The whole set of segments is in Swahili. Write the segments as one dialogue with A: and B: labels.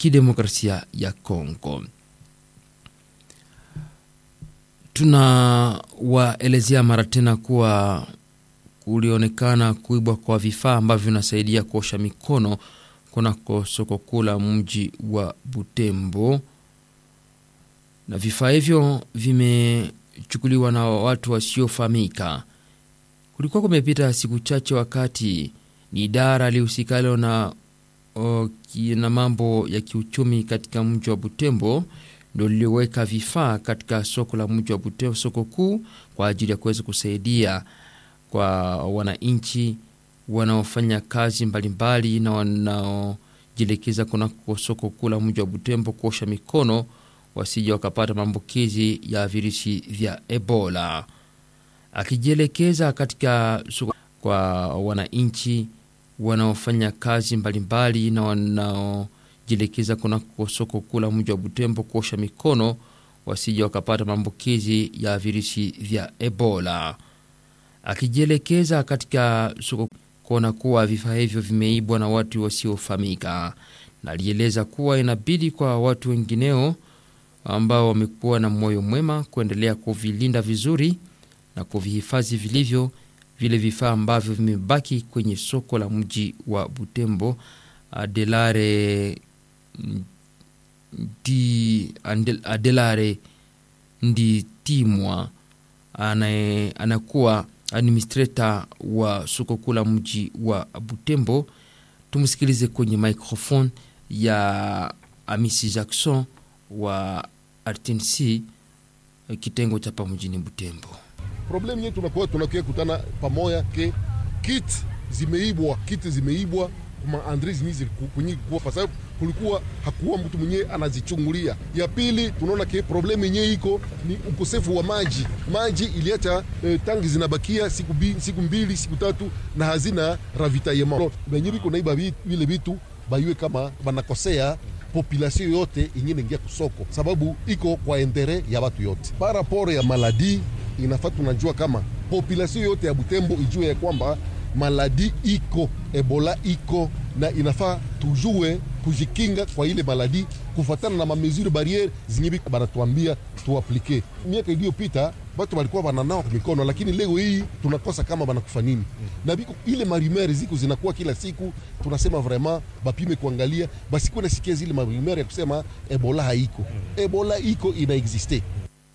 A: Kidemokrasia ya Kongo. Tunawaelezea mara tena kuwa kulionekana kuibwa kwa vifaa ambavyo vinasaidia kuosha mikono kunako soko kuu la mji wa Butembo, na vifaa hivyo vimechukuliwa na watu wasiofahamika. Kulikuwa kumepita siku chache, wakati ni idara lihusikalo na, na mambo ya kiuchumi katika mji wa Butembo ndo liliweka vifaa katika soko la mji wa Butembo, soko kuu, kwa ajili ya kuweza kusaidia kwa wananchi wanaofanya kazi mbalimbali na wanaojielekeza kunako soko kuu la mji wa Butembo kuosha mikono wasije wakapata maambukizi ya virusi vya Ebola. Akijielekeza katika soko kwa wananchi wanaofanya kazi mbalimbali na wanaojielekeza kunako soko kuu la mji wa Butembo kuosha mikono wasije wakapata maambukizi ya virusi vya Ebola. Akijielekeza katika soko kuona kuwa vifaa hivyo vimeibwa na watu wasiofahamika, na alieleza kuwa inabidi kwa watu wengineo ambao wamekuwa na moyo mwema kuendelea kuvilinda vizuri na kuvihifadhi vilivyo vile vifaa ambavyo vimebaki kwenye soko la mji wa Butembo. Adelare ndi Adelare Nditimwa anakuwa administrator wa soko kuu la mji wa Butembo. Tumsikilize kwenye microphone ya Amisi Jackson wa RTNC kitengo cha pa mjini Butembo.
B: Problem yetu tunakuwa tunakuwa kutana pamoja ke kit zimeibwa, kit zimeibwa kuma Andre zinizi kunyi kwa kwa sababu kulikuwa hakuwa mtu mwenyewe anazichungulia. Ya pili tunaona ke problem yenyewe iko ni ukosefu wa maji. Maji iliacha eh, tangi zinabakia siku, bi, siku mbili siku tatu na hazina ravitaillement. Benye biko naiba vile vitu bayue kama banakosea population yote ingine ingia kusoko, sababu iko kwa entere ya watu yote. Paraporo ya maladi inafaa tunajua kama population yote ya Butembo ijue ya kwamba maladi iko, Ebola iko na inafaa tujue kujikinga kwa ile maladi kufatana na mamesure barriere zinyibi banatuambia tuaplike. Miaka iliyopita batu balikuwa bananawa mikono, lakini leo hii tunakosa kama banakufa nini na biko ile marumere ziko zinakuwa kila siku. Tunasema vraiment bapime kuangalia, basikuwe nasikia zile marumere ya kusema Ebola haiko. Ebola iko ina existe.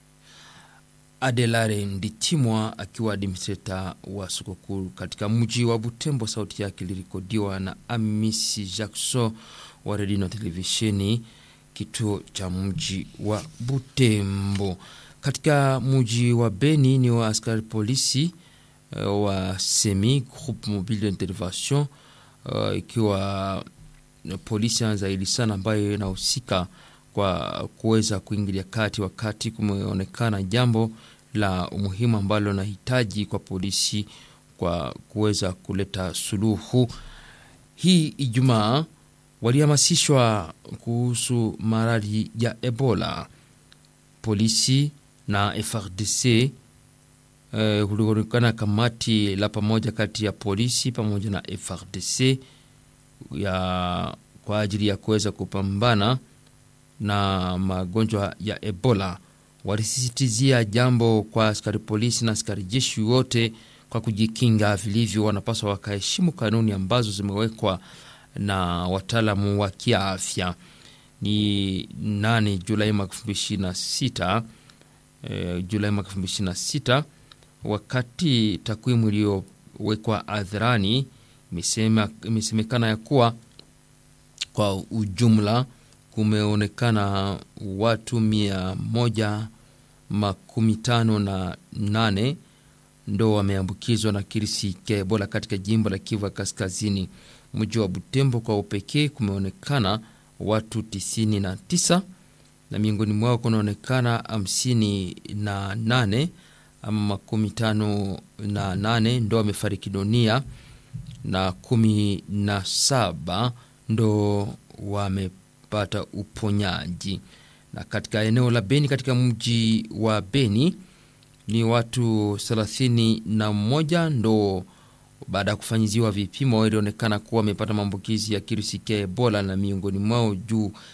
A: Adelare Ndichimwa akiwa administrator wa soko kuu katika mji wa Butembo. Sauti yake ilirekodiwa na Amisi Jackson wa redio na televisheni kituo cha mji wa Butembo. Katika mji wa Beni ni wa askari polisi uh, wa semi groupe mobile d'intervention uh, ikiwa polisi zaidi sana ambayo inahusika kwa kuweza kuingilia kati wakati kumeonekana jambo la umuhimu ambalo nahitaji kwa polisi kwa kuweza kuleta suluhu. Hii Ijumaa walihamasishwa kuhusu maradhi ya Ebola. Polisi na FRDC kulionekana eh, kamati la pamoja kati ya polisi pamoja na FRDC ya kwa ajili ya kuweza kupambana na magonjwa ya Ebola. Walisisitizia jambo kwa askari polisi na askari jeshi wote kwa kujikinga vilivyo, wanapaswa wakaheshimu kanuni ambazo zimewekwa na wataalamu wa kiafya. Ni 8 Julai mwaka 2026, eh, Julai mwaka 2026, wakati takwimu iliyowekwa hadharani imesemekana ya kuwa kwa ujumla kumeonekana watu mia moja makumi tano na nane ndo wameambukizwa na kirisi cha Ebola katika jimbo la Kivu ya Kaskazini. Mji wa Butembo kwa upekee kumeonekana watu tisini na tisa na miongoni mwao kunaonekana hamsini na nane ama makumi tano na nane ndo wamefariki dunia na kumi na saba ndo wame pata uponyaji. Na katika eneo la Beni, katika mji wa Beni ni watu thelathini na moja ndo baada ya kufanyiziwa vipimo ilionekana kuwa wamepata maambukizi ya kirusi cha Ebola, na miongoni mwao juu